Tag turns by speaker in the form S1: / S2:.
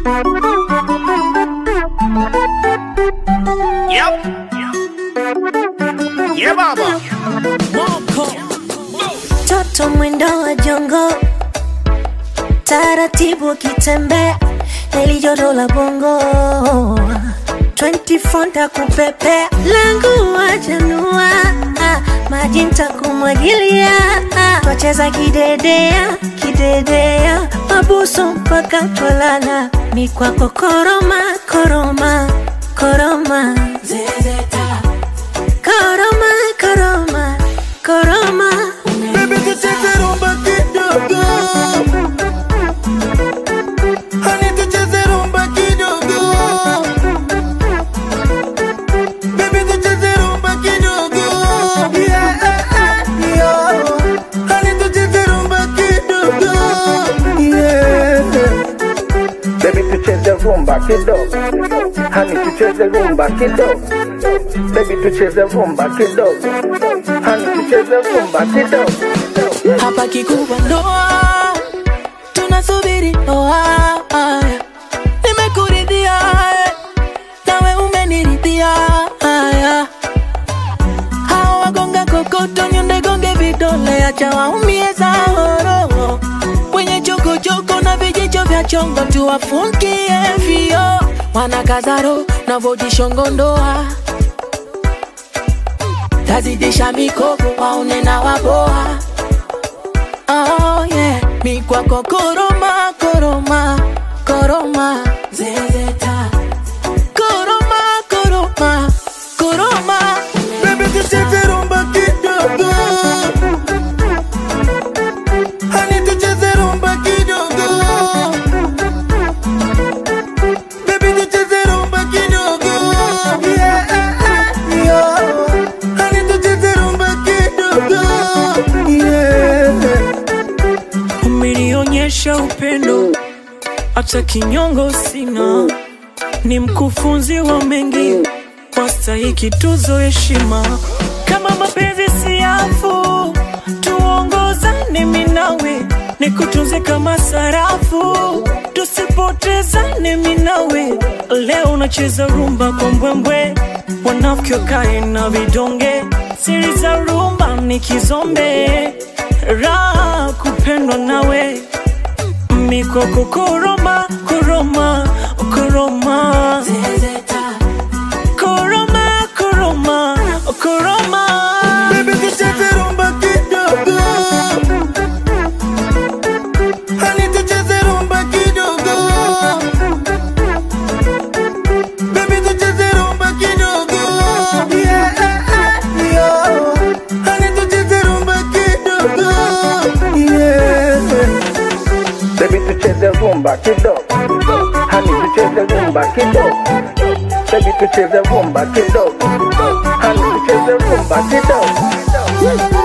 S1: Yep. Yeah, baba.
S2: Toto mwendo wa jongo, taratibu akitembea, heli joto la bongo 24 ntakupepea, langu wajanua, maji ntakumwagilia, twacheza kidedea kidedea, mabuso mpaka twalala, mikwako koroma koroma koroma zezeta koroma koroma koroma
S3: Baby tucheze rumba kidogo Honey tucheze rumba kidogo Baby tucheze rumba kidogo Yeah, yeah Honey tucheze rumba kidogo Yeah
S4: Baby tucheze rumba kidogo, hani tucheze rumba kidogo. Baby tucheze rumba kidogo, hani tucheze rumba kidogo.
S5: hapa kikubwa ndoa, tunasubiri ndoa. Nimekuridhia nawe umeniridhia. Hao wagonga kokoto, nyonde gonge vidole, acha waumie zahoro. Wenye chokochoko na vijicho vya chongo, tuwafungie vio. Wanakazaro na vojishongo ndoa tazidisha mikopo waone na waboa Oh yeah, mi kwako koroma koroma koroma zezeta koroma koroma koroma
S3: Baby tucheze rumba kidogo Honey tucheze rumba kidogo Baby tucheze rumba kidogo Yeah, yeah Honey tucheze rumba kidogo Yeah
S6: umenionyesha upendo, hata kinyongo sina, ni mkufunzi wa mengi, wastahiki tuzo heshima. Kama mapenzi siafu, tuongozane mimi nawe, nikutunze kama sarafu, tusipotezane mimi nawe. Leo unacheza rumba kwa mbwembwe, wanafiki wakae na vidonge, siri za rumba ni kizombe, raha kupendwa nawe mikoko koroma koroma koroma
S5: zezeta
S6: koroma koroma koroma
S3: Baby tucheze rumba kidogo Honey tucheze rumba kidogo Baby tucheze rumba kidogo Yeah, yeah Honey tucheze rumba kidogo Yeah
S4: Baby tucheze rumba kidogo, hani tucheze rumba kidogo. Baby tucheze rumba kidogo, hani tucheze rumba kidogo.